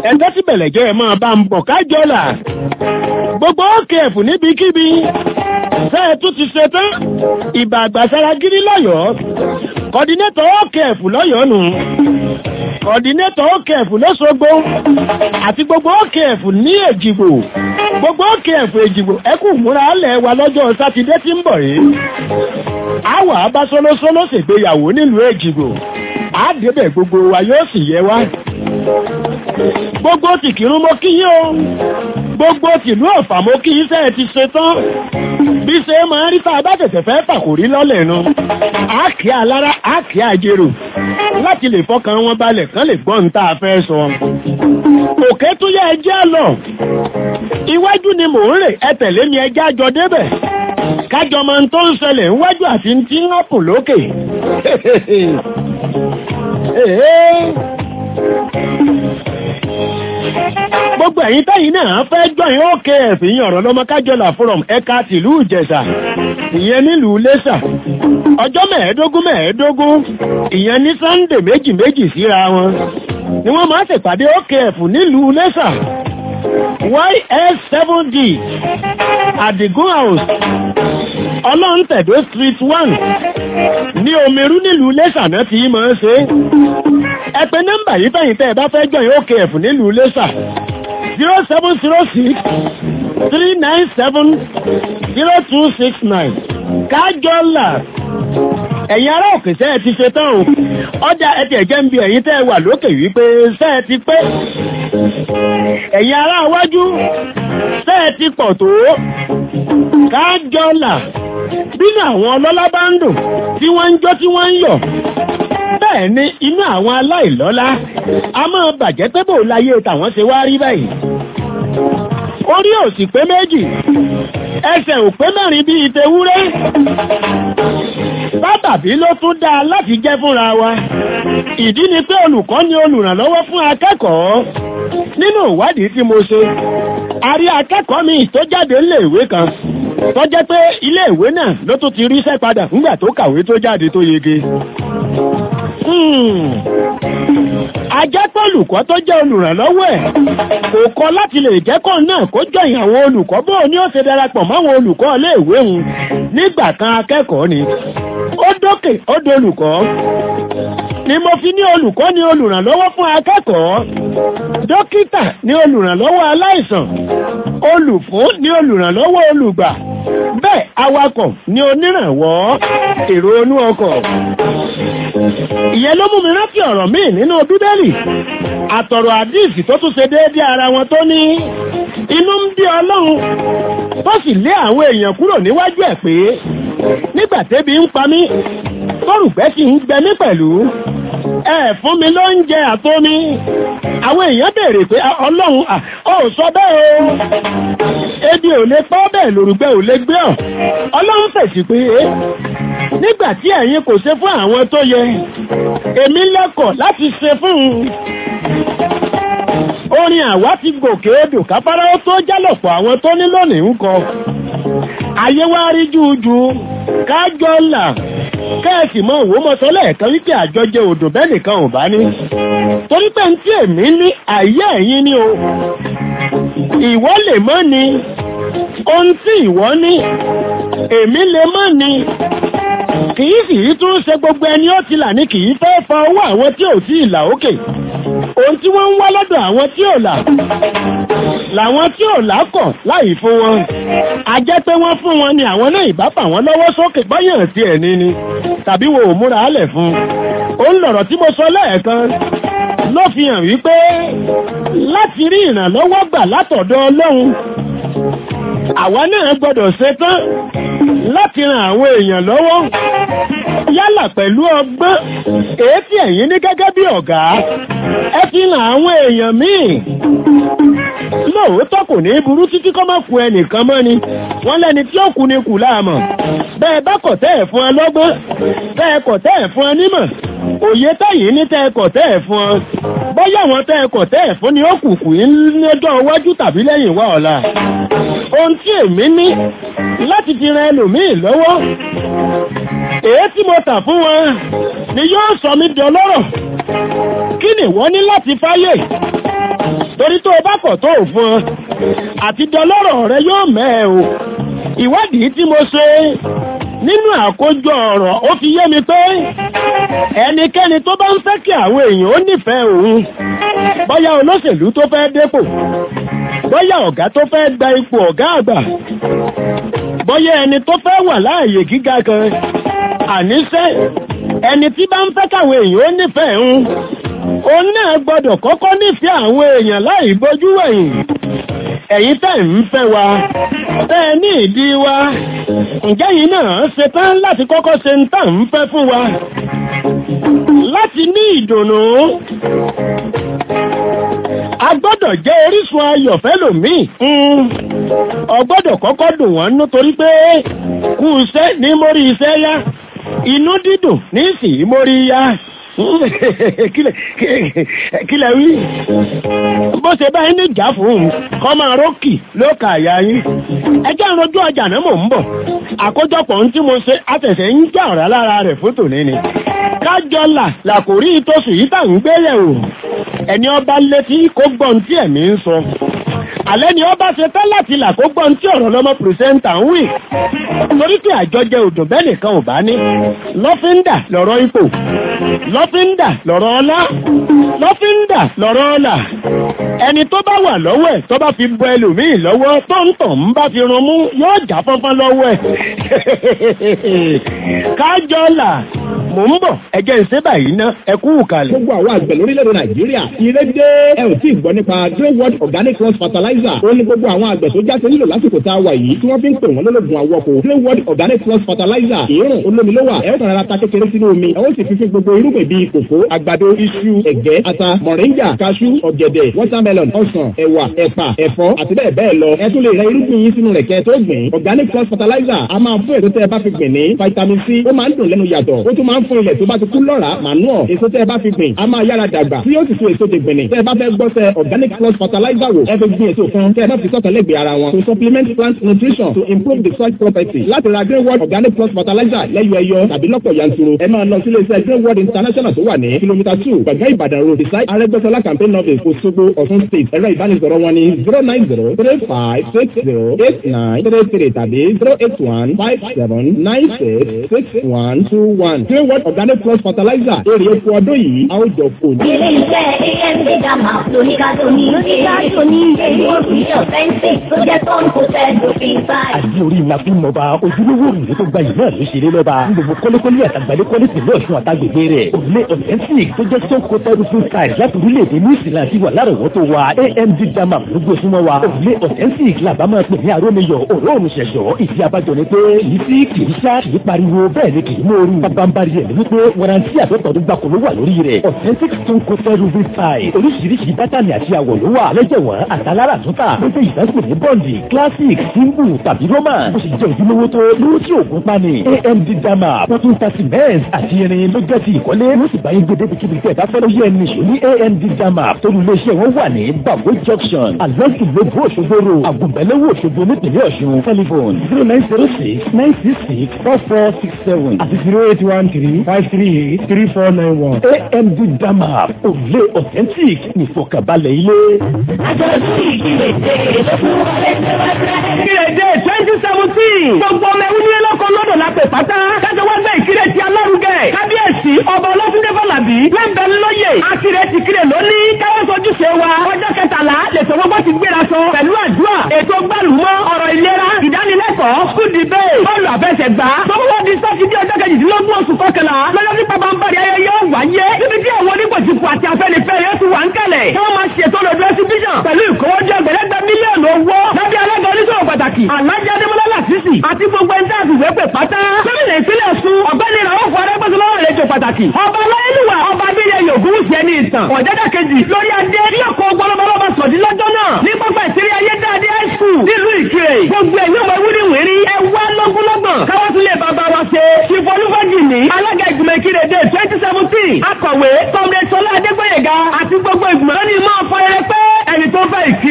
ẹ̀ńtẹ́ tí bẹ̀lẹ̀jẹ́ ẹ̀ máa bá ń bọ̀ kájọ́là gbogbo OKF níbikíbi ṣe tún ti ṣe tán ìbà àgbàsára gírí lọ́yọ̀ọ́ kọ́dínétọ̀ OKF lọ́yọ̀ọ́ nù kọ́dínétọ̀ OKF lọ́sọ̀gbó àti gbogbo OKF ní èjìgbò gbogbo OKF èjìgbò ẹkù múra alẹ̀ wa lọ́jọ́ sátidé tí ń bọ̀ yìí àwọ̀ abásọ́lọ́sọ́lọ́ ṣègbéyàwó nílùú èjìgbò àádébẹ̀ gbogbo wa yóò sì yẹ wá gbogbo tìkìrún mo kí yín o gbogbo tìlú ọ̀fà mo kí yín sẹ́ẹ̀ ti ṣe tán bí ṣe máa ń rí tá a bá tẹ̀tẹ̀ fẹ́ fàkórí lọ́lẹ̀ nu àákí alára àákí àjèrò láti lè fọkàn wọn balẹ̀ kán lè gbọ́n tá a fẹ́ sọ. òkè tún yẹ ẹjẹ́ lọ iwájú ni mò ń rè ẹ tẹ̀lé mi ẹjẹ́ àjọ débẹ̀ kájọ máa ń tó ń ṣẹlẹ̀ níwájú àti tí ń hàpù lókè. gbogbo ẹ̀yin tẹ́yìn náà fẹ́ jọyìn OKF ìyẹn ọ̀rọ̀ lọ́mọ kájọlà forum ẹ̀ka tìlú ìjẹ̀ṣà ìyẹn nílùú lẹ́ṣà ọjọ́ mẹ́ẹ̀ẹ́dógún mẹ́ẹ̀ẹ́dógún ìyẹn ní sunday méjì méjì síra wọn ni wọ́n máa ṣèpàdé OKF nílùú lẹ́ṣà ys7d adigun house ọlọ́ntẹ̀dó street one ní omeru nílùú lẹ́ṣà náà ti máa ń ṣe ẹ pè nọ́mbà yìí fẹ̀yìn tẹ́ ẹ bá fẹ́ jọyìn OKF nílùú lẹ́ṣà zero seven zero six three nine seven zero two six nine kájọ́là ẹ̀yin ará òkè sẹ́ ẹ ti ṣe tán o ọjà ẹtì ẹ̀jẹ̀ ń bi ẹ̀yin tẹ́ ẹ wà lókè wípé sẹ́ ẹ ti pé ẹ̀yin ará iwájú sẹ́ ẹ ti pọ̀ tó kájọ́là bínú àwọn ọlọ́lá bá ń dùn tí wọ́n ń jó tí wọ́n ń yọ̀ bẹ́ẹ̀ ni inú àwọn aláìlọ́lá a máa bàjẹ́ pé bò láyé tàwọn ṣe wá rí báyìí orí ò sì pé méjì ẹsẹ̀ ò pé mẹ́rin bíi tewúrẹ́ sábàbí ló tún dáa láti jẹ́ fúnra wa ìdí ni pé olùkọ́ ni olùrànlọ́wọ́ fún akẹ́kọ̀ọ́ nínú ìwádìí tí mo ṣe a rí akẹ́kọ̀ọ́ mi tó jáde níléèwé kan tó jẹ́ pé iléèwé náà ló tún ti ríṣẹ́ padà nígbà tó kàwé tó jáde tó yege ajẹ́pọ̀lùkọ́ tó jẹ́ olùrànlọ́wọ́ ẹ̀ kò kọ́ láti lè jẹ́kọ̀ náà kó jọyìn àwọn olùkọ́ bó ní ó ṣe darapọ̀ máwọn olùkọ́ iléèwé hun nígbà kan akẹ́kọ̀ọ́ ni ó dókè ó dolùkọ́ ni mo fi ní olùkọ́ ni olùrànlọ́wọ́ fún akẹ́kọ̀ọ́ dókítà ni olùrànlọ́wọ́ aláìsàn olùfún ni olùrànlọ́wọ́ olùgbà bẹ́ẹ̀ awakọ̀ ni onírànwọ́ èrò inú ọkọ̀ ìyẹn ló mú mi rántí ọ̀rọ̀ míì nínú bíbélì àtọ̀rọ̀ àdíìsì tó tún ṣe déédéé ara wọn tó ní inú ń bí ọlọ́run tó sì lé àwọn èèyàn kúrò níwájú ẹ̀ pé nígbà tébi ń pa mí tórùgbẹ́ sì ń gbẹ mí pẹ̀lú ẹ fún mi ló ń jẹ àtomi àwọn èèyàn béèrè pé ọlọ́run ò sọ bẹ́ẹ̀ o ebi ò lè pọ́ bẹ́ẹ̀ lòrùgbẹ́ ò lè gbé ọ̀ ọlọ́run fèsì pé nígbà tí ẹ̀yin kò ṣe fún àwọn tó yẹ èmi lẹ́kọ̀ọ́ láti ṣe fún un orin àwa ti gòkè odò káfárá ó tó jálọ̀pọ̀ àwọn tó ní lónìí ń kọ ayé wá rí jújú kájọ là kẹ́ẹ̀sì mọ òwò mọ́sọ́lẹ̀ ẹ̀kan wípé àjọjẹ odò bẹ́ẹ̀ nìkan ò bá ní torí pé ní tí èmi ní àyè ẹ̀yin ni o ìwọ lè mọ́ ni ohun tí ìwọ ní èmi lè mọ́ ni kìí sì í tún ṣe gbogbo ẹni ó ti là ní kìí fẹ́ fa owó àwọn tí ò tí ì là ókè ohun tí wọ́n ń wá lọ́dọ̀ àwọn tí ò là làwọn tí ò là kọ̀ láì fún wọn a jẹ́ pé wọ́n fún wọn ni àwọn náà ìbá fà wọ́n lọ́wọ́ sókè báyàn tí ẹ̀ ní ni tàbí wo ò múra álẹ̀ fún ó ń lọ̀rọ̀ tí mo sọ lẹ́ẹ̀kan ló fi hàn wípé láti rí ìrànlọ́wọ́ gbà látọ̀dọ̀ Ọlọ́run àwa náà gbọ́dọ̀ ṣetán láti ran àwọn èèyàn lọ́wọ́ yálà pẹ̀lú ọgbọ́n èyí tí ẹ̀yin ní gẹ́gẹ́ bí ọ̀gá ẹ fi ran àwọn èèyàn míì lóòótọ́ kò ní burú títí kọ́ máa kú ẹnìkan mọ́ ni wọ́n lẹ́ni tí ó kú ni kù láàmọ̀ bẹ́ẹ̀ bá kọ̀ tẹ́ ẹ̀ fún ẹ lọ́gbọ́n bẹ́ẹ̀ kọ̀ tẹ́ ẹ̀ fún ẹ nímọ̀ òye tẹ́yìn ní tẹ́ ẹ kọ̀ tẹ́ ẹ̀ fún ọ bóyá àwọn tẹ́ ẹ kọ̀ tẹ́ ẹ̀ fún ni ó kù kù ní lọ́jọ́ iwájú tàbí lẹ́yìn wá ọ̀la ohun tí èmi ní láti fi ran ẹlòmíì lọ́wọ́ èyí tí mo tà fún wọn ni yóò sọ mí di ọlọ́rọ̀ kí ni wọ́n ní láti fáyè sọrí tó o bá kọ̀ tó o fún ọ àti dọlọ́rọ̀ rẹ yóò mẹ́ o ìwádìí tí mo ṣe nínú àkójọ ọ̀rọ̀ ó fi yé mi pé ẹnikẹ́ni tó bá ń fẹ́ kí àwọn èèyàn ó nífẹ̀ẹ́ òun bóyá olóṣèlú tó fẹ́ dépò bóyá ọ̀gá tó fẹ́ gba ipò ọ̀gá àgbà bóyá ẹni tó fẹ́ wà láàyè gíga kan àníṣe ẹni tí bá ń fẹ́ káwọn èèyàn ó nífẹ̀ẹ́ òun òun náà gbọ́dọ̀ kọ́kọ́ nífẹ̀ẹ́ àwọn èèyàn láì bójú wẹ̀yìn ẹ̀yin tẹ́ ń fẹ́ wa tẹ́ ẹ ní ìdí wa ǹjẹ́ yìí náà ṣe tán láti kọ́kọ́ ṣe ń tà ń fẹ́ fún wa láti ní ìdùnnú a gbọ́dọ̀ jẹ́ orísun ayọ̀ fẹ́lòmíì ọ gbọ́dọ̀ kọ́kọ́ dùn wọ́n nítorí pé kú iṣẹ́ ní mórí iṣẹ́ yá inú dídùn ní sì mórí yá kílẹ̀ wí bó ṣe báyìí ní ìjà fún un kọ́ máa rókì ló kà àyà yín ẹjẹ́ ìrojú ọjà náà mò ń bọ̀ àkójọpọ̀ ohun tí mo ṣe àtẹ̀sẹ̀ ń jà ọ̀rá lára rẹ̀ fótò níní kájọlà làkòrí ìtòsí yìí tà ń gbé yẹ̀wò ẹni ọba létí kó gbọ́n tí ẹ̀mí ń sọ alẹ́ ni ọba ṣe tán láti là kó gbọ́n tí ọ̀rọ̀ lọ́mọ pìrìsẹ́ńtà ń wì torí pé àjọjẹ òdùn bẹ́ẹ̀ nìkan ò bá ní lọ́fíńdà lọ́rọ̀ ipò lọ́fíńdà lọ́rọ̀ ọlá lọ́fíńdà lọ́rọ̀ ọlà ẹni tó bá wà lọ́wọ́ ẹ̀ tó bá fi bọ ẹlòmíì lọ́wọ́ tó ń tàn ń bá fi run mú yóò já fọ́nfọ́n lọ́wọ́ ẹ̀ kájọ́là mò ń bọ̀ ẹ̀jẹ̀ ń ṣe báyìí ná ẹ kú kalẹ̀. gbogbo àwọn àgbẹ̀ lórílẹ̀‐èdè nàìjíríà ìrẹ́dẹ́ ẹ ò tí ì gbọ́ nípa grey world organic cross fertilizer ó ní gbogbo àwọn àgbẹ̀ tó jáde nílò lásìkò tá a wà yìí tí wọ́n fi ń pè wọ́n lólógun àwọ̀kọ̀ grey world organic cross fertilizer ìrùn olómi ló wà ẹ ó tàn ta kékeré sínú omi ẹ ó sì fi fi gbogbo irúgbìn bíi kòkó àgbàdo iṣu ẹ̀gẹ́ ata mọ̀ríńgà kaṣú ọ̀gẹ̀dẹ̀ watermelon ọsàn ẹ̀wà ẹ̀pà ẹ̀fọ́ àti bẹ́ẹ̀ bẹ́ẹ̀ lọ ẹ tún lè rẹ irúgbìn yín sínú rẹ̀ kẹ́ tó gbìn organic cross fertilizer a máa fún èso tẹ́ ẹ bá fi gbìn ní vitamin c ó máa ń dùn lẹ́nu yàtọ̀ ó tún máa ń fún ilẹ̀ tó bá ti kú lọ́ra manure èso tẹ́ ẹ bá fi gbìn a máa yára dàgbà tí yóò sì so èso dègbìn ní tẹ́ ẹ bá fẹ́ gbọ́ sẹ organic plus fertilizer wò ẹ fi gbìn èso kan tẹ́ ẹ bá fi sọ̀tọ̀ lẹ́gbẹ̀ẹ́ ara wọn to supplement plant nutrition to improve the soil property láti ra green world organic plus fertilizer lẹ́yọ ẹyọ tàbí lọ́pọ̀ yanturu ẹ máa lọ sí iléeṣẹ́ green world international tó wà ní kìlómítà two gbàgbé ìbàdàn road beside arẹ́gbẹ́sọlá campaign office Òṣogbo Ọ̀ṣun state ẹ̀rọ ìbánisọ̀rọ̀ wọn ní zero nine zero three five six zero eight nine three three tàbí zero eight one five seven nine six six one two one green world organic plus fertilizer èrè oko ọdún yìí a ó jọ fò ní. ilé iṣẹ́ amd dama lóníkàtó ní lóníkàtó ní èyí ó fi ṣe ọ̀fẹ́ǹsì tó jẹ́ tọ́ǹ kò tẹ́ lófin báyìí. àti orí ńlá fún mọba ojúlówó òrùlé tó gba yìí náà ló ṣeré lọ́ba gbogbo kọ́lékọ́lé àtàgbálẹ́ kọ́lé tìlẹ̀ ọ̀ṣun àtàgbègbè rẹ̀ òrùlé authentic tó jẹ́ stone coated roofing style láti orílẹ̀-èdè new zealand ti wà lárọ̀wọ́tò wa amd dama gbogbo súnmọ́ wa òrùlé authentic làbá máa pè ní arómiyọ̀ òróòrùn ṣẹ̀ṣọ́ ìdí abájọ ni pé kì í sí kì í sá kì í pariwo bẹ́ẹ̀ ni kì í mòoru bábánbárí ẹ̀ ní wípé warranty àtọ́tọ̀ọ́dún gbàkó ló wà lórí rẹ̀ authentic stone coated roofing style oríṣiríṣi bátànì àti àwọ̀ ló wà lẹ́jẹ̀wọ̀n àtàlára àtúntà ló jẹ́ ìdásíkò ní bọ́ǹdì classic simple tàbí roman bó ṣe jẹ́ ojúlówó tó lówó tí òògùn pani amd dama wọ́n tún ta cement àti irin ló jẹ́ ti ìkọ́lé wọ́n sì bá yín gbé débi kíbi tẹ́ ẹ bá fẹ́ lóye ẹni ṣò ní amd dama torí iléeṣẹ́ wọn wà ní bago junction alonso lobo òṣogbo ro àgùnbẹ́lẹ́wò òṣogbo nípìnlẹ̀ ọ̀ṣun telephone zero nine zero six nine six six four four six seven àti zero eight one three five three eight three four nine one amd dama òrùlé authentic nìfọ̀kànbalẹ̀ ilé. àjọ̀dún ìgbìmọ̀ èdè ló fún wa lẹ́sẹ̀ wá rẹ̀. Ìrèdè twenty seventeen. Gbogbo ọmọ ẹ̀wú nílé lọ́kọ̀ lọ́dọ̀ lápẹ̀ pátá. Kájọ wá gbé ìkírè ti alárugẹ. Kábíyèsí ọba Ọlọ́túndé Fọlábí. Lẹ́bẹ̀ẹ́ lóye. Àtìrẹ ti kírè lónìí. Káwọ́ sojú ṣe wa. Ọjọ́ kẹtàlá lẹ̀sọ̀ gbogbo ti gbéra sọ. Pẹ̀lú àdúrà. Ètò gbàlùmọ́ ọ̀rọ̀ ìlera. Ìdánilẹ́kọ̀ọ́. School debate. Bọ́ọ̀lù àfẹsẹ̀gbá. Tọ́wọ́ di sátidé ọjọ́ kejìdínlógún oṣù kọkànlá. Lọ́jọ́ tí bàbá ń bari ayẹyẹ yóò wáyé. Níbi tí àwọn onígbòjìpọ̀ àti afẹ́nifẹ́re ti wà ń kalẹ̀. Tí wọ́n máa ṣètò lọ́dọ̀ exhibition. Pẹ̀lú ìkówójọ ẹgbẹ̀lẹ́gbẹ̀ mílíọ̀nù owó. Lábẹ́ alága oníṣòwò pàtàkì. Alájà Adémọ́lá Làtísì. Àti gbogbo ẹni tí a sì wé pè pátá. Gómìnà ìpínlẹ̀ Ọ̀ṣun. Ọ̀gbẹ́ni Ràwọ̀fọ̀ Arẹ́gbẹ́sọlọ́wọ́ àlejò pàtàkì. Ọba Aláyélúwà. Ọba Abíyẹ Yògún ṣe ní ìtàn. Ọ̀jẹ́dá kejì. Lórí adé. Ní ọkọ̀ ọgbọ́lọ́bọ́lọ́bọ́ sọ̀dí lọ́jọ́ náà. Ní pápá ìṣeré ayédáadé high school. Nílùú Ìkirè. Gbogbo ẹ̀yìn ọmọ ewúrí wìrí. Ẹ wá lọ́gbọ́lọ́gbọ̀n. Káwọ́ tún lè bàbá wa ṣe. Ṣìfọlúfọ́jì ní. Alága ìgbìmọ̀ Ìkirè dé twenty seventeen. Akọ̀wé. Kọ́mrẹ́ Sọlá Adégbóyèga. Àti gbogbo ìgbìmọ̀. Lónìí máa fọ ẹ pé ẹni tó fẹ́ Ìkirè.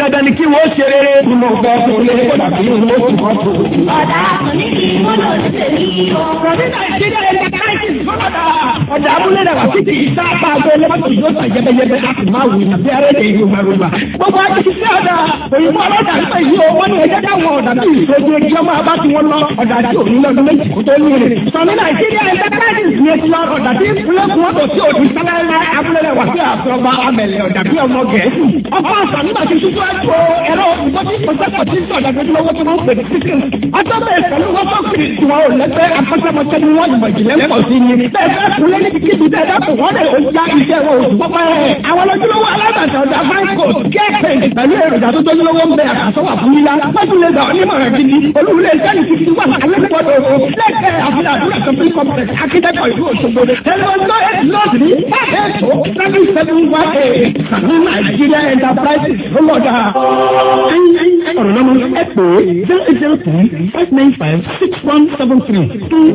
dandan ni kí wọ́n ṣe rere. ni mo fẹ́ fún ilé kódà bí mo tún kọ́ tó. Ọ̀dà onídìí mọ́nà òṣèlú o. Rọ̀bí Nàìjíríà ẹ̀ka káyọ̀tì fọ́nàdà. Ọ̀dà abúlé náà wà títí ìsáàpá àgọ́ ẹlẹ́mọ̀tò yóò tàn yẹ́bẹ́yẹ́bẹ́ láti máa wù ní bí arẹ́lẹ̀ ìlú Mẹ́rùnmá. Gbogbo àti ṣiṣẹ́ ọ̀dà òyìnbó ọlọ́dà nípa ìlú owó ní ẹjẹ́ dáwọn ọ̀dà tí ìṣojú ẹjọ́ máa bá ti wọn lọ. Ọ̀dà tí òní lọ́dún méjì kó tó ní èrè. Sọ̀ní Nàìjíríà ẹ̀ka káyọ̀tì ní etí lọ ọ̀dà tí ìpínlẹ̀ kún ọ̀dọ̀ tí òdì sálẹ́lẹ́ abúlé náà wà sí àfọwọ́ amẹ̀lẹ̀ ọ̀dà bí ọmọ Gẹ̀ẹ́sì. Ọkọ̀ àṣà nígbà tí ṣíṣú ẹ̀jọ̀ ẹ̀rọ ìgbọ́dí ìpọ́sẹ́pọ̀ tí sọ̀dà lójúlówó tí wọ́n pè ní sísìn. Ọjọ́ bẹ́ẹ̀ pẹ̀lú wọ́n tó kiri tí wọ́n ò lẹ́gbẹ́ akọ́ṣẹ́mọṣẹ́ ni wọ́n ìmọ̀ ìjìnlẹ̀ pọ̀ sí ni. Bẹ́ẹ̀ fẹ́ kúlé ní kíkí bẹ́ẹ̀ dákun wọ́n lè ó já iṣẹ́ wọn oṣù pọ́pẹ́. Àwọn lójúlówó alábàtà ọ̀dà Franco kẹ́ẹ̀pẹ̀ pẹ̀lú èròjà tó tójúlówó ń bẹ àkàsọ́wà fún yíyá. Wájú lè gbà onímọ̀ràn gidi. Olúwulẹ̀ iṣẹ́ ní kíkí wà alẹ́kọ̀ọ́dọ̀ o. Lẹ́gbẹ̀ẹ́ àfihàn àdúrà shopping complex akíndẹ́kọ̀ ìlú Òṣogbo. Tẹlifọ̀tò eight lọ́ọ̀dì ní ẹ̀ẹ́dọ̀ seven seven one eight. Sàmú Nàìjíríà Enterprises ló lọ́dà. Ọ̀rọ̀ lọ́mọ ẹ pè é zero eight zero three five nine five six one seven three.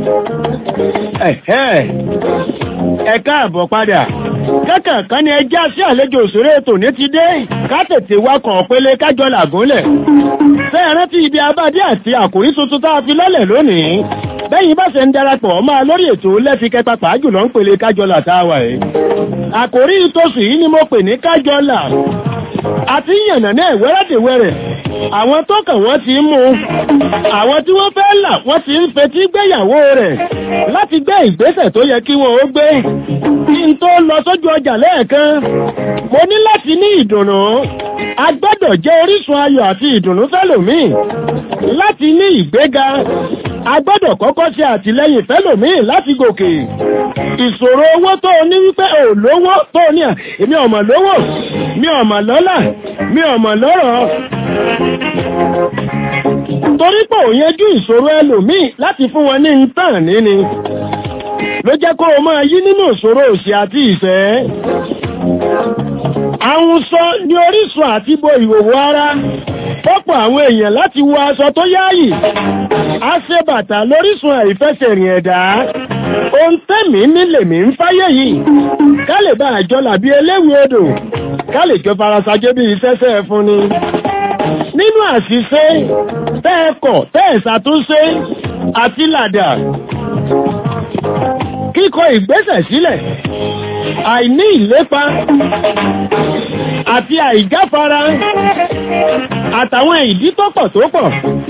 Ẹ̀hẹ́. ẹ káàbọ̀ padà kákànkan ni ẹjẹ́ sí àlejò òṣèré ètò ní ti dé ká tètè wakàn pélé kájọ làgúnlẹ̀ fẹ́ẹ̀ rántí ibi abádé àti àkòrí tuntun tá a fi lọ́lẹ̀ lónìí bẹ́yìn bá ṣe ń darapọ̀ máa lórí ètò lẹ́fikẹ́ pàpà jùlọ ń pèlè kájọlà táwà ẹ̀ àkòrí ìtòsí yìí ni mo pè ní kájọlà àti yànnà náà wẹ́rẹ́dẹ̀wẹ́rẹ́ àwọn tó kàn wọ́n ti ń mú àwọn tí wọ́n fẹ́ là wọ́n ti ń fetí gbéyàwó rẹ̀ láti gbé ìgbésẹ̀ tó yẹ kí wọ́n ó gbé kí n tó lọ sójú ọjà lẹ́ẹ̀kan mo ní láti ní ìdùnnú a gbọ́dọ̀ jẹ́ orísun ayọ̀ àti ìdùnnú fẹ́lòmíì láti ní ìgbéga a gbọ́dọ̀ kọ́kọ́ ṣe àtìlẹ́yìn fẹ́lòmíì láti gòkè ìṣòro owó tó o ní wípé ò lówó tó o ní à èmi ọ̀mà lówó mi ọ̀mà lọ́lá mi ọ̀mà lọ́rọ̀ torí pé ò yanjú ìṣòro ẹlòmíì láti fún wọn ní ntàn níní ló jẹ́ kó o máa yí nínú ìṣòro òṣì àti ìfẹ́ àwọn sọ ní orísun àti bo ìhòòhò ara pọ́pọ̀ àwọn èèyàn láti wọ aṣọ tó yáàyì a ṣe bàtà lórísun àìfẹsẹ̀rìn ẹ̀dá ohun tẹ́mì nílèmí ń fáyé yìí ká lè bá àjọ làbí eléwì odò ká lè jọ farasajé bí iṣẹ́ṣẹ́ fún ni nínú àṣìṣe tẹ́ẹ̀kọ̀ tẹ́ẹ̀ṣàtúnṣe àti làdà kíkọ ìgbésẹ̀ sílẹ̀ àìní ìlépa àti àìjáfara àtàwọn ìdí tó pọ̀ tó pọ̀.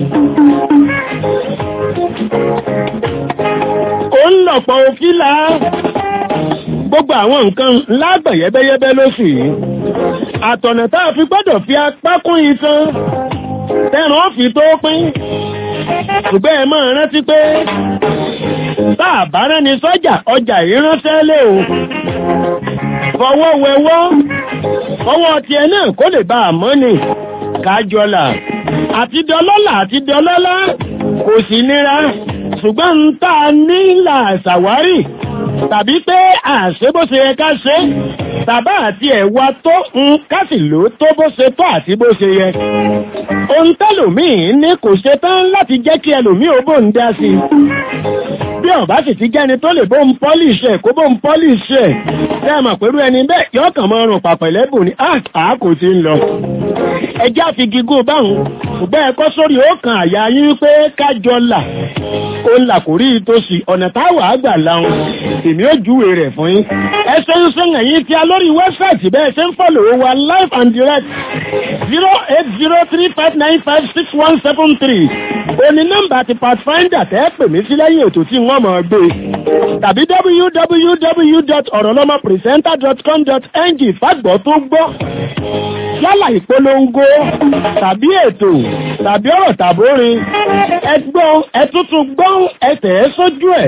ó ń lọ̀pọ̀ òkílà gbogbo àwọn nǹkan lágbọ̀n yẹ́bẹ́yẹ́bẹ́ lóṣù yìí àtọ̀nà tá a fi gbọ́dọ̀ fi apá kún iṣan tẹ́ràn fi tó pín ṣùgbọ́n ẹ máa rántí pé tá a bá rẹ́ni sọ́jà ọjà ìránṣẹ́ lé o fọwọ́ wẹwọ́ ọwọ́ tiẹ̀ náà kó lè bá a mọ́ ni kájọlà àti dọlọ́là àti dọlọ́lá kò sí nira ṣùgbọ́n ń tà ní là ṣàwárí tàbí pé àṣẹ bó ṣe yẹ ká ṣe tàbá àti ẹ̀wà tó ń kásì ló tó bó ṣe tó àti bó ṣe yẹ ohun tẹ́lòmíì ní kò ṣe tán láti jẹ́ kí ẹlòmíì ó bò ń dá sí bí ọ̀bá sì ti jẹ́ni tó lè bó ń pọ́lìṣì ẹ̀ kó bó ń pọ́lìṣì ẹ̀ tẹ́ ẹ mọ̀ pẹ̀lú ẹni bẹ́ẹ̀ yọ́ kàn mọ́ ọrùn pàpẹ̀lẹ́bù ni àá kò ti ń lọ ẹjá fi gígùn báhùn ṣùgbọ́n ẹ̀kọ́ sórí ó kan àyà yín wípé kájọ là ó ń là kò rí ìtòsí ọ̀nà táwà àgbà láhùn èmi ó júwe rẹ̀ fún yín ẹ ṣe ń sún ẹ̀yìn tí a lórí wẹ́bsáìtì bẹ́ẹ̀ ṣe ń fọ́lò wa live and direct zero eight zero three five nine five six one seven three òní nọ́mbà ti pathfinder tẹ́ pè mí sí lẹ́yìn ètò tí wọ́n mọ̀ gbé tàbí www.orolomopresenter.com.ng fàgbọ́ tó gbọ́ yálà ìpolongo tàbí ètò tàbí ọ̀rọ̀ tàbórin ẹgbọ́n ẹtútù gbọ́n ẹtẹ̀ ẹ́ sójú ẹ̀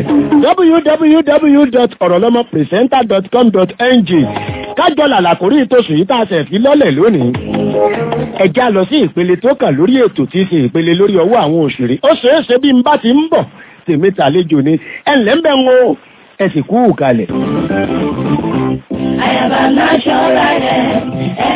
www.orolomopresenter.com.ng kájọ làlàkórí ìtòsùn yìí tàṣẹ fi lọ́lẹ̀ lónìí ẹjá lọ sí ìpele tó kàn lórí ètò tí í ṣe ìpele lórí ọwọ́ àwọn òṣèré ó ṣeé ṣe bí n bá ti ń bọ̀ tèmi tàlejò ni ẹnlẹ́ ń bẹ̀ ń wo ẹ̀sìn kú kalẹ̀. Àyàbá náà ṣọ́ra rẹ̀, ẹ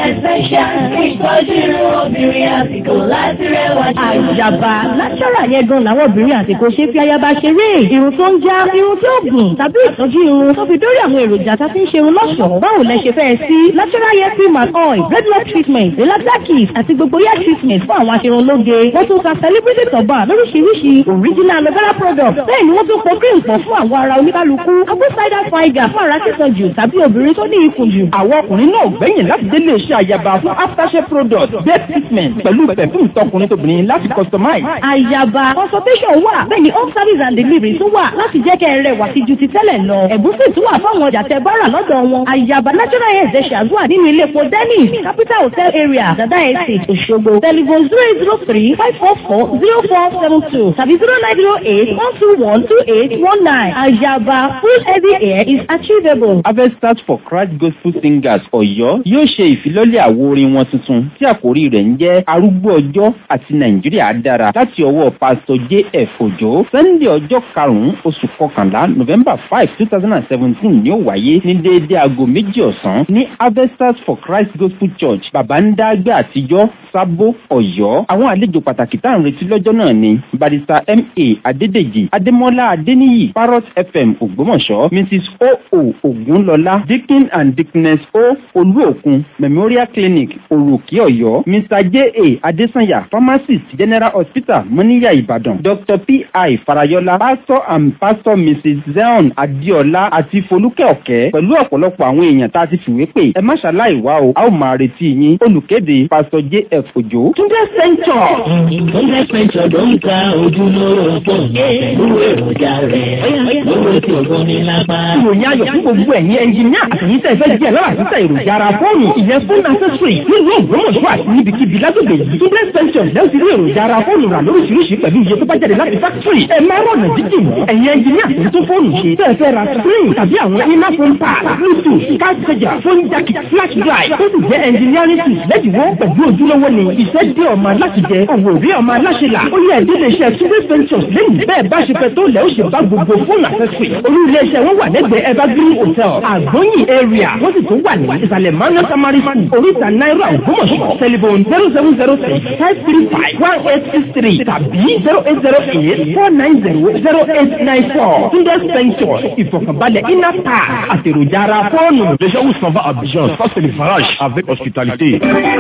Essential ìtọ́jú irun obìnrin àsìkò láti rẹwà jù. Àjàbá náṣọ́rà yẹn gan làwọn obìnrin àsìkò ṣe fi ayaba ṣeré. Irun tó ń já, irun tí ó gùn, tàbí ìtọ́jú irun tó fi dórí àwọn èròjà tá a fi ń ṣerun lọ́ṣọ̀ọ́. Báwo lẹ ṣe fẹ́ sí? Natural hair cream and oil, regular treatment, relaxer kit àti gbogbo hair treatment fún àwọn aṣerunlóge. Wọ́n tún ta celebrity tọ̀bà lóríṣiríṣi original aloe vera product. Bẹ́ẹ̀ ni wọ́n tún pọ̀ cream pọ̀ fún àwọn ara oníkálukú. Apple cider vinegar fún ara sísan jù tàbí obìnrin tó ní ikùn jù. Àwọn ọkùnrin náà gbẹ̀yìn láti délé iṣẹ́ àyàbá fún aftershave product, bed treatment pẹ̀lú perfume tọkùnrin tóbìnrin láti customize. Àyàbá consultation wà bẹ́ẹ̀ ni home service and delivery tún wà láti jẹ́ kẹ́ ẹ rẹwà sí ju ti tẹ́lẹ̀ lọ. Ẹ̀bùn sì tún wà fáwọn ọjà tẹ bára lọ́dọ̀ wọn. Àyàbá natural hair ṣe ṣàdúrà nínú ilé epo Dennis capital hotel area Dada Estate Òṣogbo. Telephone zero eight zero three five four four zero four seven two tàbí zero nine zero eight one two one two eight one nine. Àyàbá full heavy hair is achievable. Harvesters for Christ Gospel Singers Ọ̀yọ́ yóò ṣe ìfilọ́lẹ̀ àwo orin wọn tuntun tí àkórí rẹ̀ ń jẹ́ arúgbó ọjọ́ àti Nàìjíríà dára láti ọwọ́ Pásítọ̀ J.F. Òjó. Sunday ọjọ́ karùn-ún oṣù kọkànlá November five two thousand and seventeen ni ó wáyé ní déédéé aago méjì ọ̀sán ní Harvesters for Christ Gospel Church Babandagbe àtijọ́ Sábó Ọ̀yọ́. Àwọn àlejò pàtàkì tá à ń retí lọ́jọ́ náà ni Barrister M.A. Adédèjì Adémọ́lá Adéníyì Parrot FM Ògbómọ̀ṣọ́ Mrs. O.O. Ògúnlọlá Deacon and Deaconess O. Olúòkun Memorial Clinic Òròkè Ọ̀yọ́ Mr. J.A. Adésànyà Pharmacist General Hospital Mọ́níyà Ìbàdàn Dr. P.I. Farayọlá Pastor and Pastor Mrs. Zeon Adéọlá àti Folúkẹ́ Ọ̀kẹ́ pẹ̀lú ọ̀pọ̀lọpọ̀ àwọn èèyàn tá a ti fìwé pè ẹ má ṣàláì wá o a ó máa retí yín olùkéde Pastor J.F. Òjó. Túndé Central. Túndé Central ló ń ta ojúlówó fóònù pẹ̀lú èròjà rẹ̀ lówó tí ògùn ní lápá. Ìròyìn ayọ̀ fún gbogbo ẹ̀yin ẹnjìníà àtẹ̀yìn tẹ̀ fẹ́ díẹ̀ lọ́wọ́ àtúntà èròjà ara fóònù ìyẹn fún accessory nínú Ògbómọ̀ṣọ́ àti níbikíbi lágbègbè yìí. Túndé Central lẹ́yìn tí rí èròjà ara fóònù rà lóríṣiríṣi pẹ̀lú iye tó bá jáde láti factory. Ẹ máa rọ̀nà jíjìn mọ́. Ẹ̀yin ẹnjìníà tó tún fóònù ṣe tẹ́ ẹ fẹ́ ra screen tàbí àwọn iná phone pad bluetooth card charger phone jack flash drive tó sì jẹ́ engineering tools lẹ́dínwó pẹ̀lú ojúlówó ni iṣẹ́ dé ọmọ aláṣẹ jẹ òwò rí ọmọ aláṣẹ là ó yẹ ìdílé iṣẹ́ Túndé Ventures lẹ́yìn bẹ́ẹ̀ bá ṣe fẹ́ tó lẹ́ ó ṣe bá gbogbo fóònù accessory olú ilé iṣẹ́ wọn wà lẹ́gbẹ̀ẹ́ evergreen hotel àgbóyìn area wọ́n sì tún wà ní ìsàlẹ̀ manu samari school oríta náírà ògbómọ̀ṣọ́ telephone zero seven zero six five three five one eight six three tàbí zero eight zero eight four nine zero zero eight nine four Túndé Ventures ìfọ̀kànbalẹ̀ iná pa àtèròjà ara fóònù. Les gens où s'en va à Abidjan, ça c'est le farage avec hospitalité.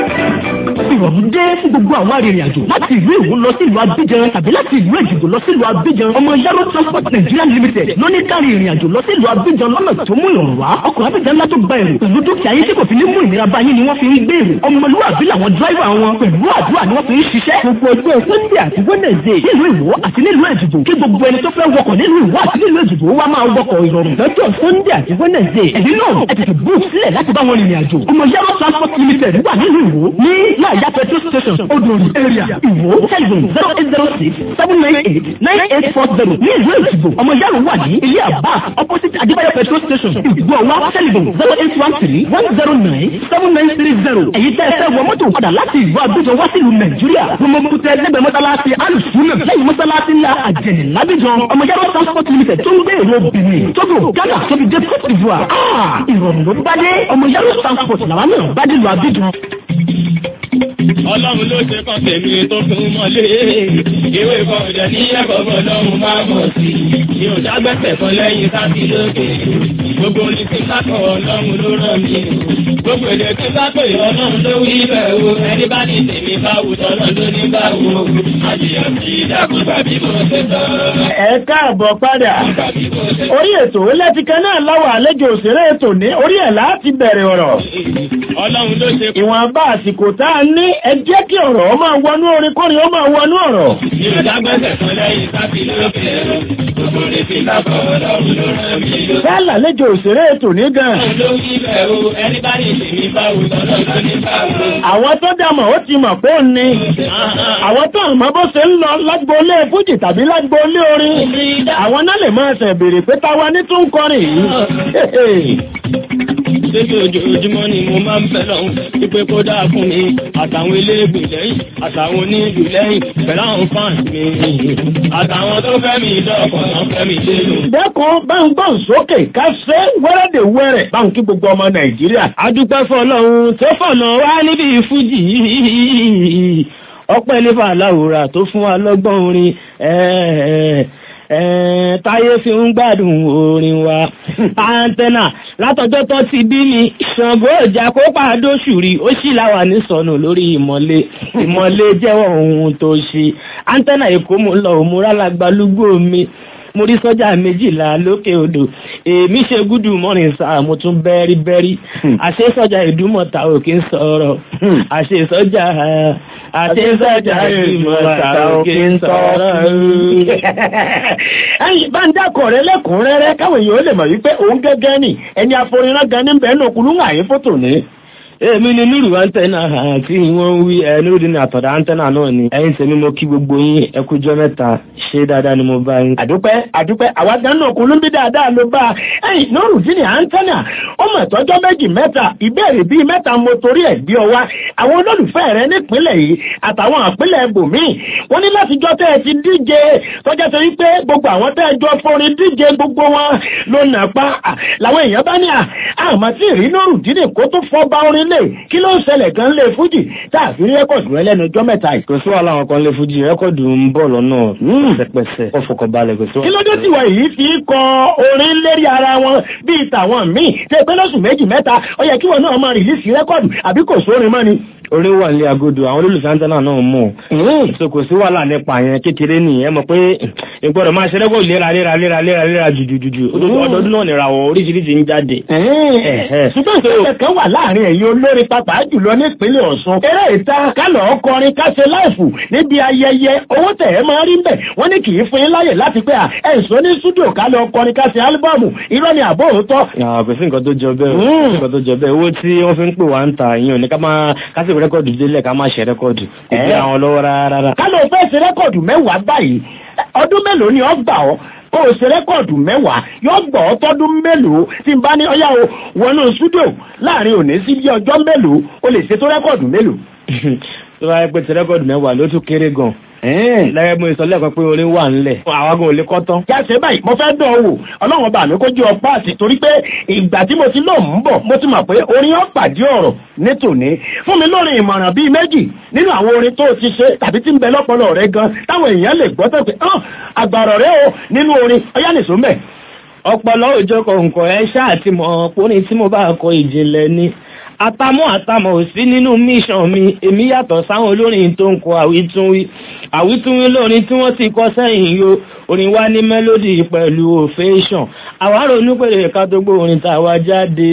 ìrọ̀rùn dé fún gbogbo àwọn arìnrìn-àjò láti ìlú Èwo lọ sí ìlú Abidjan tàbí láti ìlú Èjìgbò lọ sí ìlú Abidjan ọmọ Yaro Transport Nigeria Limited ló ní kárí ìrìn-àjò lọ sí ìlú Abidjan lọ́nà tó mú ìrọ̀rùn wá ọkọ̀ Abidjan ńlá tó gba èrò pẹ̀lú dúkìá yín tí kò fi ní mú ìnira bá yín ni wọ́n fi ń gbé èrò ọmọlúwàbí làwọn dráìvà wọn pẹ̀lú àdúrà ni wọ́n fi ń ṣiṣẹ́ gbogbo ọjọ́ Sunday àti Wednesday nílùú Ìwó àti nílùú Èjìgbò kí gbogbo ẹni tó fẹ́ wọkọ̀ nílùú Ìwó àti nílùú Èjìgbò wá máa wọkọ̀ ìrọ̀rùn lọ́jọ́ Sunday àti Wednesday ẹ̀dín náà ẹ tètè bú sílẹ̀ láti bá wọn rìnrìn àjò ọmọ Yaro Transport Limited wà nílùú Ìwó ní láàyà petrol station odòrì area Ìwó telephone zero eight zero six seven nine eight nine eight four zero ní ìlú Èjìgbò ọmọ Yaro wà ní ilé àbá opposite Adébáyọ̀ petrol station ìgbò wa telephone zero eight one three one zero nine seven nine three zero èyí tẹ́ ẹ fẹ́ wọ mọ́tò padà láti ìlú Abidjan wá sílùú Nàìjíríà gbọmọkútẹ lẹ́gbẹ̀ẹ́ mọ́sálásí alùsùnà lẹ́yìn mọ́sálásí ńlá àjẹnì lábíjan ọmọ Yaro transport limited tó ń gbé èrò Benin Togo Ghana tóbi dé Côte d'Ivoire ìrọ̀rùn ló bá dé ọmọ Yaro transport làwọn náà bá dé lu Abidjan ọlọ́run ló ṣe kàn tèmi tó fún mọ́lé ìwé bọ̀dẹ̀ ní ẹ̀kọ́bọ̀ lọ́run máa mọ̀ sí i ò dágbẹ́sẹ̀ kan lẹ́yìn sábì lókè gbogbo ní ti sákọ̀ ọlọ́run ló rán mi gbogbo èdè tí sákọ̀ ọlọ́run ló wí bẹ́ẹ̀ o ẹni bá ní tèmi bá wù tọ́lọ́ ló ní bá wù àjìyàn sí dákúgbà bí mo ṣe sọ. ẹ káàbọ̀ padà orí ètò lẹ́tìkẹ́ náà láwọ̀ àlejò òṣèré ètò ní orí ẹ̀ láti bẹ̀rẹ̀ ọ̀rọ̀ ọlọ́run ló ṣe ìwọ̀nba àsìkò tá a ní ẹ jẹ́ kí ọ̀rọ̀ ó máa wọnú orin kórin ó máa wọnú ọ̀rọ̀. mi ò dágbẹ́sẹ̀ kan lẹ́yìn sábì lókè gbogbo ní ti sákọ̀ ọlọ́run ló rán mi lọ. bẹ́ẹ̀ làlejò òṣèré ètò ní gan. ọlọ́run ló wí bẹ́ẹ̀ o ẹni bá ní tèmi bá wù tọ́lọ́ ló ní bá wù. àwọn tó dàmọ̀ ó ti mọ̀ pé ó ní. àwọn tó àmọ́ bó ṣe ń lọ lágboolé fújì tàbí lágboolé orin. àwọn náà lè máa ṣẹ̀ béèrè pé táwa ní tún kọrin yìí. Ṣébi ojoojúmọ́ ni mo máa ń fẹ́ lọ́hùn. Pípé kó dáa fún mi. Àtàwọn eléègbè lẹ́yìn. Àtàwọn onílù lẹ́yìn. Pẹ̀lú àwọn fans mi. Àtàwọn tó fẹ́ mi dọ́kọ̀ náà fẹ́ mi dénú. dẹ́kun bá ń gbọ́n sókè ká ṣe wẹ́rẹ́dẹ̀ wẹ́rẹ̀ bá ń kí gbogbo ọmọ nàìjíríà. adúpẹ́ fọlọ́run tó fọ̀nà wá níbi fújì yìí ọpẹ́ nípa aláwòrán tó fún wa lọ́gbọ́n orin táyé fi ń gbádùn orin wa antenna látọjọ́ tó ti bí mi ṣàngó ìjà kó pàdó ṣùrí ó sì láwà ní sọnù lórí ìmọ̀lé ìmọ̀lé jẹ́wọ́ ohun tó ṣe antenna èkó mo lọ òmùrà lágbálúgbò mi mo rí sọ́jà méjìlá lókè odò èmi ṣe gúdù mọ́rin sáà mo tún bẹ́rí bẹ́rí àṣé sọ́jà ìdúmọ̀ta ò kí ń sọ̀rọ̀ àṣé sọ́jà àṣé sọ́jà ìdúmọ̀ta ò kí ń sọ̀rọ̀. ẹyin bá ń dákọ̀ rẹ lẹ́kùnrẹ́rẹ́ káwọn èèyàn ó lè mọ̀ wípé òun gẹ́gẹ́ ni ẹni aforinrán gan ní bẹ́ẹ̀ náà kúlú ń àyè fótò ní èmi ni nírù antenna àti wọ́n ń wí ẹ nírù ní àtọ̀dá antenna náà ni ẹ̀yin tèmi mo kí gbogbo yín ẹ kújọ́ mẹ́ta ṣé dáadáa ni mo bá yín. àdúpẹ́ àdúpẹ́ àwa gan náà kúlú ń bí dáadáa ló bá ẹ̀yìn nírù dín ní antenna ó mọ̀ tọ́jọ́ méjì mẹ́ta ìbéèrè bíi mẹ́ta mo torí ẹ̀ gbé ọ wá àwọn olólùfẹ́ rẹ nípínlẹ̀ yìí àtàwọn àpínlẹ̀ ibòmíì wọ́n ní látijọ́ tẹ́ ẹ ti díje tọ́jà tó yí pé gbogbo àwọn tẹ́ ẹ jọ forin díje gbogbo wọn ló nà pa làwọn èèyàn bá ní àmọ́ tí ìrí nírù dín ní kó tó fọ́ bá orin lè kí ló ń ṣẹlẹ̀ gan lè fújì tá a fi rí rẹ́kọ̀dù rẹ lẹ́nu ọjọ́ mẹ́ta yìí. kò sí wàhálà àwọn kan lè fújì rẹ́kọ̀dù ń bọ̀ lọ́nà pẹ̀sẹ̀pẹ̀sẹ̀ kó fọkàn balẹ̀ kò sí wàhálà. kí ló dé tí wọ́n yìí fi kọ orin lérí ara wọn bíi tàwọn míì tẹ pé lóṣù méjì mẹ́ta ó yẹ kí wọn náà máa rìlíìsì rẹ́kọ̀dù àbí kò sórin mọ́ ni orí wà ní agodo àwọn olólùfẹ́ antenna náà mọ̀ so kò sí wàhálà nípa yẹn kékeré nìyẹn mọ̀ pé ìgbọ́dọ̀ máa ṣe rẹ́kọ̀dù léra léra léra léra léra jùjùjù ọdọọdún náà nìràwọ̀ oríṣiríṣi ń jáde. ṣùgbọ́n ìṣẹ̀lẹ̀ kan wà láàrin ẹ̀yin olórin pàápàá jùlọ nípínlẹ̀ Ọ̀ṣun eré ìta kálọ̀ ọkọrin káṣe láìfù níbi ayẹyẹ owó tẹ̀ ẹ́ máa rí ń bẹ̀ wọ́n ní kì í fún yín láyè láti pé ẹ̀sùn ní stúdíò kálọ̀ ọkọrin káṣe álúbọ̀mù irọ́ ni àbó òótọ́. kò sí nǹkan tó jọ bẹ́ẹ̀ kò sí nǹkan tó jọ bẹ́ẹ̀ owó tí wọ́n fi ń pè wá ń ta ìyẹn ò ní ká máa kásì rẹ́kọ̀dù délẹ̀ ká máa ṣe rẹ́kọ̀dù kò bí àwọn lọ́wọ́ rárá. ká ló fẹ́ ṣe rẹ́kọ̀dù mẹ́wàá báyìí ọdún mélòó ni ọ gbà ọ́ kó o ṣe rẹ́kọ̀dù mẹ́wàá yóò gbọ́ ọ́ tọ́dún mélòó tí n bá ní ọyá o wọnú stúdíò láàrin òní sí bí ọjọ́ mélòó o lè ṣètò rẹ́kọ̀dù mélòó. tó bá yẹ pé ti rẹ́kọ̀dù mẹ́wàá ló tún kéré gan lẹ́yìn mo sọ lẹ́ẹ̀kan pé orin wà ńlẹ̀ àwọn agan ò lè kọ́ tán. jáde báyìí mo fẹ́ dán wò ọlọ́run bá mi kó jẹ́ ọpá àti torí pé ìgbà tí mo ti lò ń bọ̀ mo ti mọ̀ pé orin ó pàdé ọ̀rọ̀ ní tòní fún mi lórí ìmọ̀ràn bíi méjì nínú àwọn orin tó ti ṣe tàbí tí ń bẹ lọ́pọlọ rẹ gan táwọn èèyàn lè gbọ́ tó pé àgbàrọ̀ rẹ o nínú orin ọyá nìṣó mẹ́. ọpọlọ òjò kọ̀ǹkọ̀ ẹ ṣáà ti mọ̀ orin tí mo bá kọ ìjìnlẹ̀ ni àtàmọ́ àtàmọ́ ò sí nínú mission mi èmi yàtọ̀ sáwọn olórin tó ń kọ àwítúnwí àwítúnwí lórin tí wọ́n ti kọ sẹ́yìn yo orin wa ní mélòdì pẹ̀lú òféṣàn àwárò onípèrè ká tó gbó orin tàwa jáde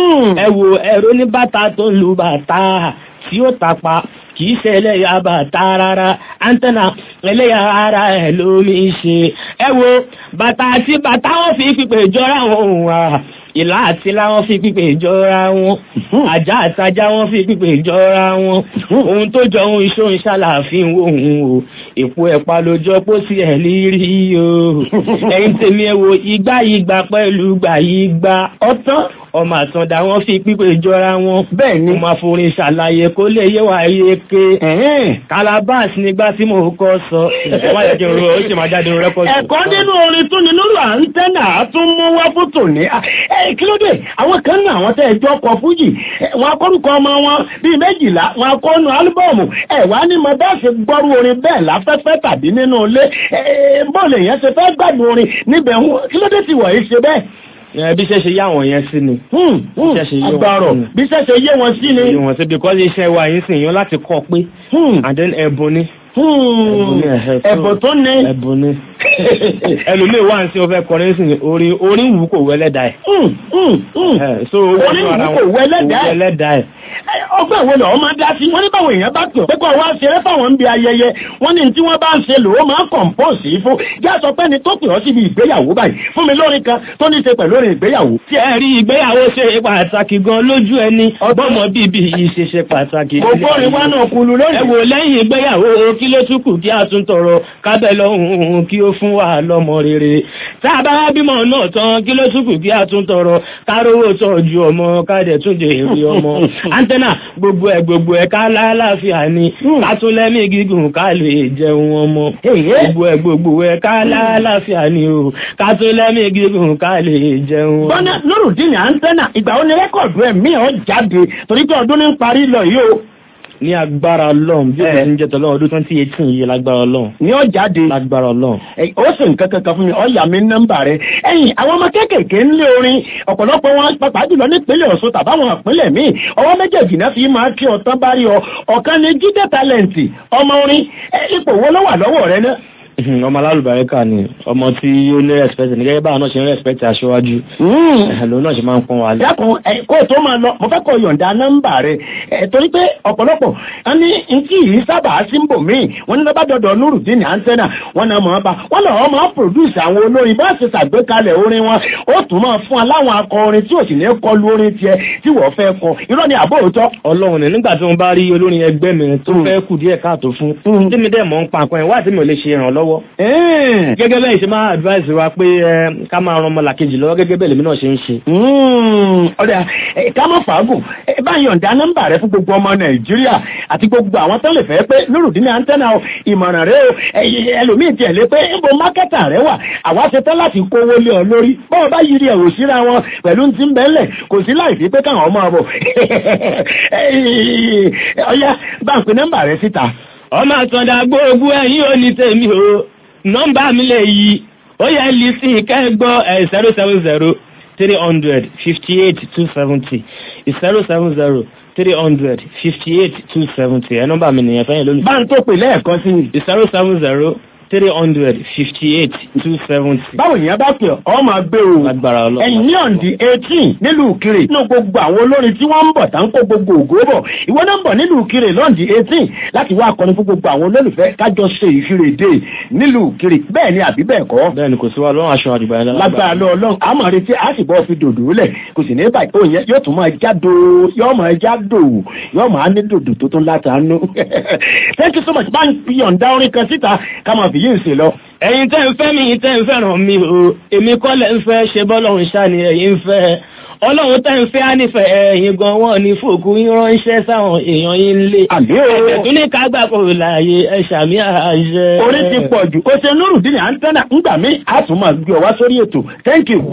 ẹ wo ẹ̀rọ ní bàtà tó ń lu bàtà tí ó tapa kìí ṣe ẹlẹ́yà bàtà rárá antenna ẹlẹ́yà ara ẹ̀ lómi ṣe ẹ wo bàtà àti bàtà wọn fi pípé jọra wọn òun à ìlà àti láwọn fi pípé jọra wọn ajá àtajá wọn fi pípé jọra wọn ohun tó jọ ohun iṣó ń ṣàlàfin ohun o èpo ẹ̀pà ló jọ pó sí ẹ̀ lírí o ẹ̀yin tèmi ẹ wo igbá yìí gbà pẹ̀lú gbà yìí gbà ọ̀tán ọmọ àtàndá wọn fi pípé jọra wọn bẹ́ẹ̀ ni mo forin ṣàlàyé kó lè yé wa yé ké calabas nígbà tí mo kọ́ sọ ẹ̀kọ́ nínú orin tún ni lórí àńtẹ́nà tún mú wá fún tòní kí ló dé àwọn kan náà àwọn tẹ́ ẹjọ́ kọ fújì wọn akọ́rùkọ ọmọ wọn bíi méjìlá wọn akọ́nu álúbọ̀mù ẹ̀ wá ní mo bá ṣe gbọ́rú orin bẹ́ẹ̀ láfẹ́fẹ́ tàbí nínú ilé bọ́ọ̀lù èèyàn ṣe fẹ́ gbádùn orin níbẹ̀ kí ló dé tí wọ̀ yìí ṣe bẹ́ẹ̀ bí ṣe ṣe yá wọn yẹn sí ni. agbárọ̀ bí ṣe ṣe yé wọn sí ni. yé wọn sí because iṣẹ́ wa yìí sìn yín láti kọ́ pé and then ẹ̀bùn ni. ẹ̀bùn tó ní. ẹ̀bùn ni. ẹlòmíì wà ní sí o fẹ́ kọrin sí ni orin orin wù kò wẹ́lẹ́dà ẹ̀. so orin wù kò wẹ́lẹ́dà ẹ̀ ọgbẹ́ ìwé lọ́wọ́ máa dá sí wọ́n ní báwo èèyàn bá pè pé kó wá ṣeré fáwọn ń bi ayẹyẹ wọ́n ní tí wọ́n bá ń ṣe lòó máa kọ̀ǹpọ̀sì fún yá sọ pé ni tó pè ọ́ síbi ìgbéyàwó báyìí fún mi lórin kan tó ní ṣe pẹ̀lú orin ìgbéyàwó. tí ẹ rí ìgbéyàwó ṣe pàtàkì gan lójú ẹni ọgbọ́mọ bíbí yìí ṣe ṣe pàtàkì. gbogbo orin wa náà kulu lónìí. ẹ wò lẹ́yìn ìgbéyàwó kí ló tún kù kí a tún tọrọ kábẹ́ lọ́hùn kí ó fún wa lọ́mọ rere tá a bá bímọ náà tán kí ló tún kù kí a tún tọrọ kárówó tọ́jú ọmọ káàdẹ̀ tún jẹ èrè ọmọ antenna gbogbo ẹ gbogbo ẹ ká lálàáfíà ni ká tún lẹ́mí gígùn ká lè jẹun ọmọ gbogbo ẹ gbogbo ẹ ká lálàáfíà ni o ká tún lẹ́mí gígùn ká lè jẹun ọmọ. bọ́nà lórúdínì antenna ìgbà ó ní rẹ́kọ̀dù ẹ̀ mí ọ̀ jáde torí pé ọdún ní ń parí lọ yìí o ní agbára ọlọ́run bí ó ti ń jẹ́ tọ́lọ́run ọdún twenty eighteen yìí lágbára ọlọ́run. ní ọ jáde lágbára ọlọ́run. ó sì nǹkan kankan fún mi ọ yà mí nọ́mbà rẹ ẹ̀yìn àwọn ọmọ kéékèèké ń lé orin ọ̀pọ̀lọpọ̀ wọn pàápàá jùlọ nípínlẹ̀ Ọ̀ṣun tàbáwọn ìpínlẹ̀ míì ọwọ́ méjèèjì náà fi máa kí ọtán bá rí ọ ọ̀kan ní jíde talẹ̀ǹtì ọmọ orin ipò wo ló wà lọ́wọ́ rẹ náà ọmọ alálùbáríkà ni ọmọ tí ó ní respect ní gẹ́gẹ́ báwọn náà ṣe ń respect aṣíwájú ẹ̀lò náà ṣe máa ń pọ́n wa lé. dákun kó o tó máa lọ mo fẹ́ kó o yọ̀ǹda nọ́mbà rẹ torí pé ọ̀pọ̀lọpọ̀ wọn ní nkí yìí sábà sí ń bò míì wọn ní lọ́ba dọ̀dọ̀ nurudin antenna wọn náà máa bá wọn lọ́wọ́ máa produce àwọn olórin bá ṣe ṣàgbékalẹ̀ orin wọn ó tún máa fún aláwọn akọrin tí ò sì ní kọlu orin tiẹ̀ tí wọ́n fẹ́ kọ irọ́ ni àbó òótọ́. ọlọ́run ni nígbà tí wọ́n bá rí olórin ẹgbẹ́ mi tó fẹ́ kù díẹ̀ káàtó fún tí mi dẹ̀ mọ̀ ń pa nǹkan ẹ̀ wá tí mi ò lè ṣe ìrànlọ́wọ́ lọ́wọ́. gẹ́gẹ́ bẹ́ẹ̀ ṣe máa advice wa pé ká máa ran ọmọlàkejì lọ́wọ́ gẹ́gẹ́ bẹ́ẹ̀ lèmi náà ṣe ń ṣe. ọ̀dà ká má fàágùn bá yọ̀ǹda nọ́mbà rẹ fún gbogbo ọmọ nàìjíríà àti gbogbo àwọn tó lè fẹ́ pé nírùdínní antenna ìmọ̀ràn rẹ o ẹlòmíì tiẹ̀ lé pé ń bo mákẹ́tà rẹ wà àwa ṣe tán láti kówó lé ọ lórí bọ́ọ̀ bá yiri ẹ̀wò síra wọn pẹ̀lú ti ń bẹ́lẹ̀ kò sí láì fi pé káwọn ọmọ bọ̀ ọ̀yá bá ń pe nọ́mbà rẹ síta ọmọ àtọ̀dá gbogbo ẹ̀yìn ò ní tèmi o nọ́mbà mi lè yí ó yẹ lì sí kẹ́gbọ́ ẹ̀ zero seven zero three hundred fifty eight two seventy zero seven zero three hundred fifty eight two seventy ẹ̀ nọ́mbà mi nìyẹn fẹ́yìn lónìí. bá ń tó pè lẹ́ẹ̀kan sí i. zero seven zero three hundred fifty eight two seventy. báwo ni a bá pè ọ máa gbé o. agbára ọlọ́run. ẹ̀yìn ní ọ̀ǹdí eighteen nílùú kiri nínú gbogbo àwọn olórin tí wọ́n ń bọ̀ tá ń kó gbogbo ògo bọ̀ ìwọ náà ń bọ̀ nílùú kiri lọ́ǹdí eighteen láti wá akọni fún gbogbo àwọn olólùfẹ́ kájọ ṣe ìfirè dé nílùú kiri bẹ́ẹ̀ ni àbí bẹ́ẹ̀ kọ́. bẹ́ẹ̀ ni kò sí wa lọ́rùn aṣọ àdìbà yẹn lágbára lọ ọlọ́run a máa retí a sì bọ́ fi dòdò lẹ̀ kò sì ní báyìí òun yẹn yóò tún máa jádo yóò máa jádo yóò máa ní dòdò tó tún látàánú. thank you so much bá ń yọ̀ǹda orin kan síta ká máa fi yín sí lọ ẹ̀yin tẹ́ ń fẹ́ mi yìí tẹ́ ń fẹ́ràn mi o èmi kọ́ lẹ̀ ń fẹ́ ṣe bọ́lọ́run ṣá ni ẹ̀yin ń fẹ́ ọlọ́run tẹ́ ń fẹ́ á nífẹ̀ẹ́ ẹ̀yin gan wọ́n ní fòkú yín ránṣẹ́ sáwọn èèyàn yín lé ẹ̀bẹ̀ tún ní ká gbà kó láàyè ẹ̀ ṣàmì àṣẹ. orí ti pọ̀ jù ó ṣe nurudin antenna ńgbà mí a tún máa gbé ọ wá sórí ètò thank you.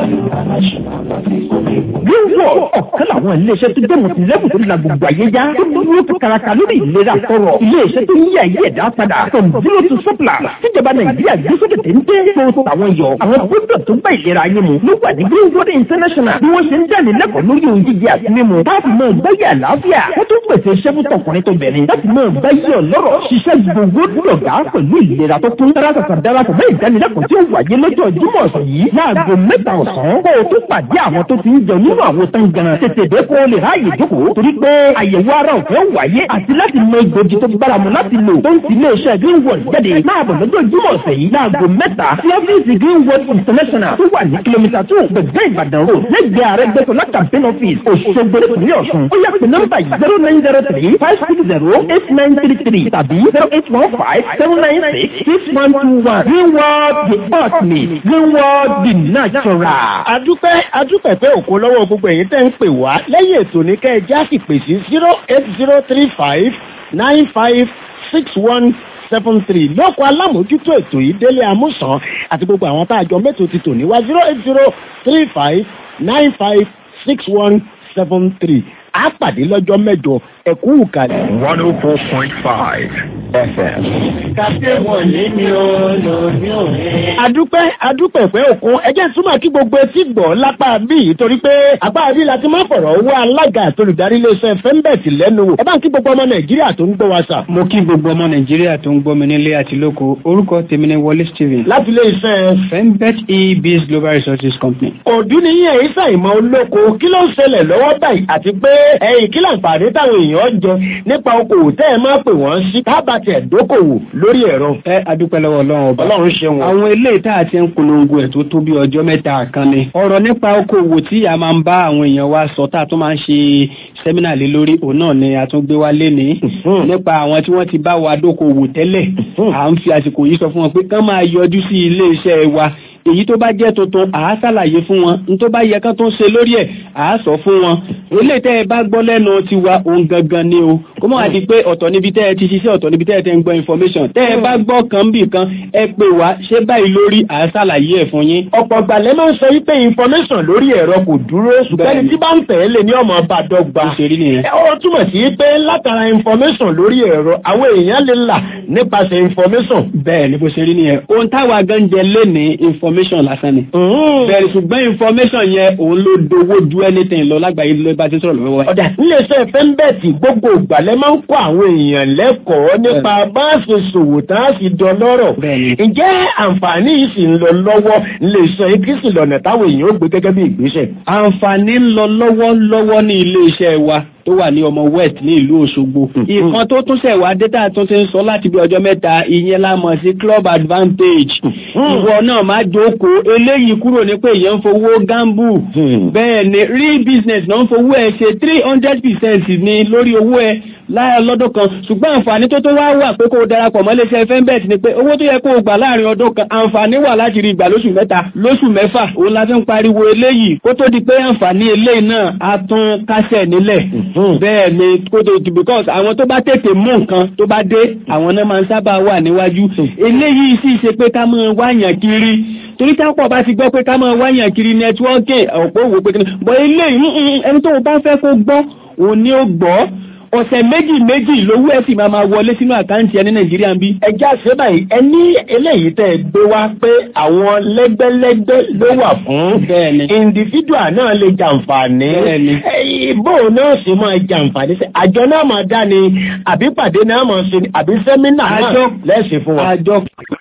wíwọ̀ ọ̀kan làwọn iléeṣẹ́ tó dé mọ̀tìlẹ́kùn tó la gbogbo ayé já tó dúró tó karaka lórí ìlera tọrọ iléeṣẹ́ tó ń yí ayé ẹ̀dá padà from zero to surplus tíjọba nàìjíríà gbé sókè téńté tó tàwọn yọ àwọn gbọ́dọ̀ tó bá ìlera ayé mu ló wà ní greenwood international bí wọ́n ṣe ń jáde lẹ́kọ̀ọ́ lórí ohun jíjẹ àti mímu láti mọ ìgbáyé àlàáfíà wọ́n tún pèsè iṣẹ́ fún tọkùnrin tó bẹ̀rẹ̀ láti mọ ìgbáyé ọlọ́rọ̀ ṣiṣẹ́ gbogbo dọ̀gá pẹ̀lú ìlera tó kún darapọ̀ darapọ̀ mọ́ ìdánilẹ́kọ̀ọ́ tí ó wáyé lọ́jọ́ jímọ̀ ọ̀sán yìí láago mẹ́ta ọ̀sán kó o tó pàdé àwọn tó ti ń jẹun nínú àwọn tán gan tètè dé kó o lè ráàyè jókòó torí pé àyẹ̀wò ara ọ̀fẹ́ wáyé àti láti mọ ìgbòjì tó bára mu láti lò tó ń ti ilé iṣẹ́ greenwood jáde máa bọ̀ lọ́jọ́ jímọ̀ ọ̀sẹ̀ yìí láago mẹ́ta sí ọ́fíìsì greenwood international tó wà ní kìlómítà tó gbẹ̀gbẹ́ ìbàdàn road lẹ́gbẹ̀ẹ́ ààrẹ gbẹ́sọ̀lá campaign office òṣogbo ìpínlẹ̀ ọ̀ṣun ó yá pé nọ́mbà yìí zero nine zero three five six zero eight nine three three tàbí zero eight one five seven nine six six one two one greenwood the ultimate greenwood the natural. adúpẹ́ adúpẹ́ pé òkú lọ́wọ́ gbogbo èyí tẹ́ ń pè wá lẹ́yìn ètò ní kẹ́ ẹ já sì pè sí zero eight zero three five nine five six one seven three lóko alámòójútó ètò yìí délé amúsàn àti gbogbo àwọn tá a jọ mẹ́tò ti tò ní wá zero eight zero three five nine five six one seven three á pàdé lọ́jọ́ mẹ́jọ ẹ̀kú ìkàlẹ̀. one oh four point five FM. kàfé wọlé ni ó lò ní òní. adúpẹ́ adúpẹ́ pé òkun ẹjẹ́ túmọ̀ kí gbogbo etí gbọ́ lápá bí torí pé apá bí la ti máa fọ̀rọ̀ owó alága àtolùdarí iléeṣẹ́ fẹ́ńbẹ̀tì lẹ́nu wò ẹ bá ń kí gbogbo ọmọ nàìjíríà tó ń gbọ́ wa sà. mo kí gbogbo ọmọ nàìjíríà tó ń gbọ́ mi nílé àti lóko orúkọ tèmi ni wọlé stephen. láti iléeṣẹ́. fembet e-biz global resources company. òdú ni yín èyí sàìmọ̀ olóko kí ló ń ṣẹlẹ̀ lọ́wọ́ báyìí àti pé ẹ̀yìn kí láǹfààní táwọn èèyàn jẹ nípa okòwò tẹ́ ẹ máa pè wọ́n sí tábà tiẹ̀ dókòwò lórí ẹ̀rọ. ẹ adúpẹ́ lọ́wọ́ ọlọ́run ọba ọlọ́run ṣe wọn. àwọn eléyìí tá a ti ń polongo ẹ̀ tó tó bí ọjọ́ mẹ́ta kan ni. ọ̀rọ̀ nípa okòwò tí a máa ń bá àwọn èèyàn wa sọ tá a tún máa ń ṣe sẹ́mínà lé lórí òun náà ni a tún gbé wá lénìí. nípa àwọn tí wọ́n ti bá wa dókòwò tẹ́lẹ̀ à ń fi àsìkò yìí sọ fún wọn pé kán máa yọjú sí ilé iṣẹ́ wa èyí tó bá jẹ́ tuntun à á ṣàlàyé fún wọn ní tó bá yẹ kán tó ń ṣe lórí ẹ̀ à á sọ fún wọn eléyìí tẹ́ ẹ bá gbọ́ lẹ́nu tiwa òun gangan ni o kó mọ̀ àti pé ọ̀tọ̀ níbi tẹ́ ẹ ti ṣiṣẹ́ ọ̀tọ̀ níbi tẹ́ ẹ ti ń gbọ́ information tẹ́ ẹ bá gbọ́ kan bì kan ẹ pè wá ṣé báyìí lórí à á ṣàlàyé ẹ̀ fún yín. ọ̀pọ̀ gbàlẹ́ máa ń sọ wípé information lórí ẹ̀rọ kò dúró ṣùgbọ́n ẹni tí bá ń tẹ̀ ẹ́ lé ní ọmọ bá dọ́gba. ó túmọ̀ sí pé látara information lórí ẹ̀rọ àwọn èèyàn lè là nípasẹ̀ information. bẹ́ẹ̀ ni bó ṣe rí nìyẹn ohun táwa gan jẹ lé ní information lásán ni bẹ̀rẹ̀ ṣùgbọ́n information yẹn òun ló dowó ju anything lọ lágbàáyé ló bá ti sọ̀rọ̀ lọ́wọ́. ọ̀dà níléeṣẹ́ fẹ́ńbẹ̀tì gbogbo ìgbàlẹ̀ máa ń kọ́ àwọn èèyàn lẹ́kọ̀ọ́ nípa bá a ṣe ṣòwò tá a sì dọlọ́rọ̀. ǹjẹ́ àǹfààní yìí sì ń lọ lọ́wọ́ níléeṣẹ́ ikísì lọ́nà táwọn èèyàn ó gbé gẹ́gẹ́ bí ìgbésẹ̀. àǹfààní ń lọ lọ́wọ́lọ́wọ́ ní iléeṣẹ́ wa tó wà ní ọmọ west ní ìlú Òṣogbo. ìkan tó tún ṣẹ̀ wá dẹ́tà tó ti ń sọ láti bí ọjọ́ mẹ́ta ìyẹn la mọ̀ sí club advantage. ìwọ náà má jókòó eléyìí kúrò ní pé èèyàn ń fowó gamble. bẹ́ẹ̀ ni real business náà ń fowó ẹ̀ ṣe three hundred percent ní lórí owó ẹ̀ láyà lọ́dún kan ṣùgbọ́n àǹfààní tó tó wá wà pé kó o darapọ̀ mọ́ iléeṣẹ́ fẹ́ńbẹ̀t ni pé owó tó yẹ kó o gbà láàrin ọdún kan àǹfààní wà láti rí ìgbà lóṣù mẹ́ta lóṣù mẹ́fà òun la fi ń pariwo eléyìí kó tó di pé àǹfààní eléyìí náà á tún kásẹ̀ nílẹ̀ bẹ́ẹ̀ ni kó tó di because àwọn tó bá tètè mú nǹkan tó bá dé àwọn náà máa ń sábà wà níwájú eléyìí sì ṣe pé ká máa wáyàn kiri torí tápọ̀ bá ti gbọ́ pé ká máa wáyàn kiri nẹ́tíwọ́ọ̀kì ọ̀pọ̀ òwò pé bọ́ eléyìí ẹni tó bá fẹ́ kó gbọ́ òun ni ó gbọ́ ọ̀sẹ̀ méjì méjì lówó ẹ̀ sì máa máa wọlé sínú àkáǹtì ẹni nàìjíríà ń bí. ẹja ṣe báyìí ẹni eléyìí tẹ́ ẹ gbé wá pé àwọn lẹ́gbẹ́lẹ́gbẹ́ ló wà fún individual náà lè jàǹfààní ìbò náà sì máa jàǹfààní sí àjọ náà máa dá ni àbí pàdé náà máa ṣe ni àbí sẹ́mínà náà lẹ́sìn fún wa. àjọ